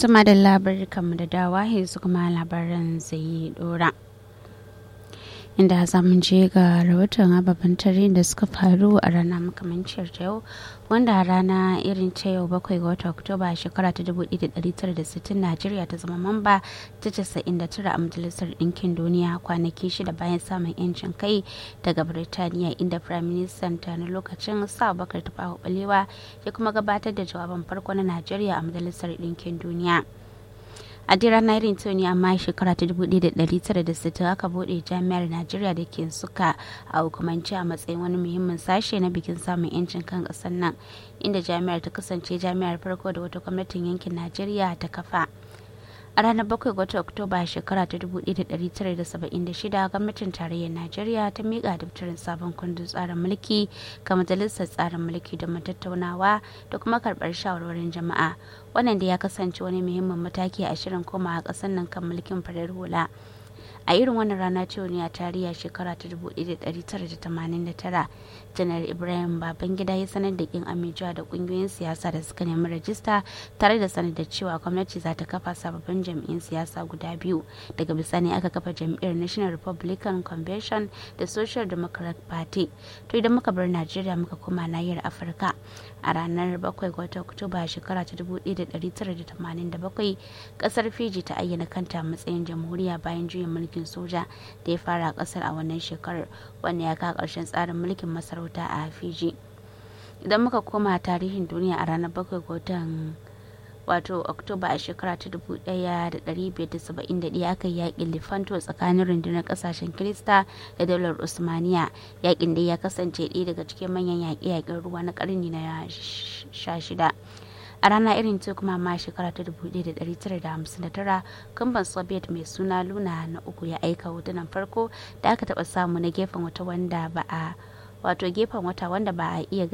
Tuma da labarin kamar da dawa yanzu kuma labaran zai dora. Inda za mu je ga rahoton ababen tare da suka faru a rana makamanciyar ta yau wanda a rana irin ta yau bakwai ga watan Oktoba shekara ta 1960 Najeriya ta zama mamba ta 99 a Majalisar Ɗinkin Duniya kwanaki shida bayan samun 'yancin kai daga Birtaniya inda Prime Minister ta na lokacin sa bakar tafawa balewa ya kuma gabatar da jawaban farko na Najeriya a Majalisar Ɗinkin Duniya. a dai ranar irin ta ne amma shekara ta 1960 aka bude jami'ar najeriya da ke suka a hukumance a matsayin wani muhimmin sashe na bikin samun yancin kan kasar nan inda jami'ar ta kasance jami'ar farko da wata gwamnatin yankin najeriya ta kafa a ranar 7 ga oktoba shekara ta 1976 gwamnatin tarayyar najeriya ta miƙa daftarin sabon kundin tsarin mulki ga majalisar tsarin mulki domin tattaunawa da kuma karɓar shawarwarin jama'a wannan da ya kasance wani muhimmin mataki a shirin komawa ƙasar nan kan mulkin farar hula a irin wannan rana ce ne a tarihi shekara ta 1989 janar ibrahim babangida ya sanar da kin amincewa da kungiyoyin siyasa da suka nemi rajista tare da sanar da cewa gwamnati za ta kafa sababbin jam'iyyun siyasa guda biyu daga bisani aka kafa jam'iyyar national republican convention da social democrat party to idan muka bar najeriya muka koma nahiyar afirka a ranar 7 ga watan oktoba shekara ta 1987 kasar fiji ta ayyana kanta matsayin jamhuriya bayan juyin mulkin soja da ya fara a kasar a wannan shekarar wanda ya kawo ƙarshen tsarin mulkin masarauta a fiji idan muka koma tarihin duniya a ranar 7 ga watan wato oktoba a shekara ta 1571 aka yi yakin lifanto tsakanin rundunar kasashen kirista da daular usmaniya yakin da ya kasance ɗaya daga cikin manyan yaƙe-yaƙen ruwa na ƙarni na 16 a rana irin ta kuma ma shekara ta 1959 kamban soviet mai suna luna na uku ya aika hotunan farko da aka taɓa samu na gefen wata wanda ba a wato gefen wata wanda ba a iya